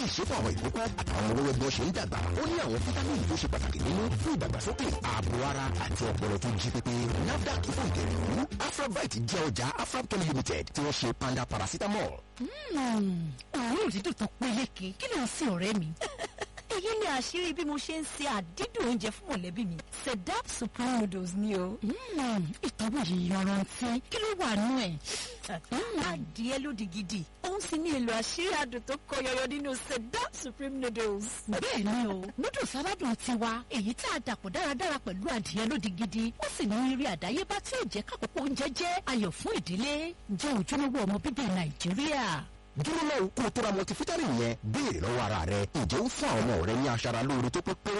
lè ṣe fún àwọn ìkókó àtàwọn ọmọ wẹ́wẹ́ bí wọ́n ṣe ń dàgbà ó ní àwọn fítámìnì tó ṣe pàtàkì nínú fún ìdàgbàsókè ààbò ara àti ọpọlọ tó jí pépé nafdac fún ìtẹ̀lẹ́wú afrabite jẹ́ ọjà afrabchem limited tí wọ́n ṣe panda paracetamol. òórùn dídùn tó peléke kí ló ń sin ọ̀rẹ́ mi. èyí ni àṣírí bí mo ṣe ń se àdídùn oúnjẹ fún mọ̀lẹ́bí mi sedap supreme noodles ni o. ìtọ́wò yìí yanrantí kí ló wà nú ẹ̀. adìẹ ló di gidi òun sì ní èlò àṣírí adùn tó kọ yọyọ nínú sedap supreme noodles. bẹ́ẹ̀ ni o noodles aládùn tiwa èyí tá a dàpọ̀ dáradára pẹ̀lú adìẹ ló di gidi ó sì ní rírí àdáyébá tí ò jẹ́ kákòókò oúnjẹ jẹ́ ayọ̀ fún ìdílé jẹ́ ojúlówó ọmọ bíbí nàìjíríà dúró náà kó o tó ra multivitamin yẹn béèrè lọ́wọ́ ara rẹ ǹjẹ́ ó fún àwọn ọmọ rẹ ní aṣara lóore tó pé pé